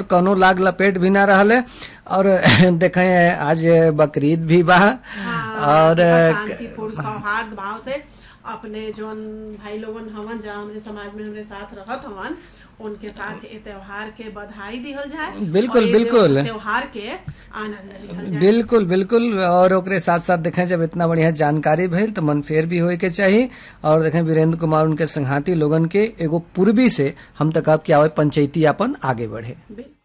कौनो लाग लपेट भी ना रहले और देखे आज बकरीद भी बा और शांतिपूर्ण सौहार्द भाव से अपने जोन भाई लोगन हवन जहाँ हमरे समाज में हमरे साथ रहत हवन उनके साथ ए त्योहार के बधाई दिहल जाए बिल्कुल, और ए बिल्कुल। त्योहार के आनंद लिहल जाए बिल्कुल बिल्कुल और ओकरे साथ साथ देखें जब इतना बढ़िया जानकारी भइल तो मन फेर भी होए के चाहिए और देखें वीरेंद्र कुमार उनके संघाती लोगन के एगो पूर्वी से हम तक अब कि आवे पंचायती अपन आगे बढ़े बिल्कुल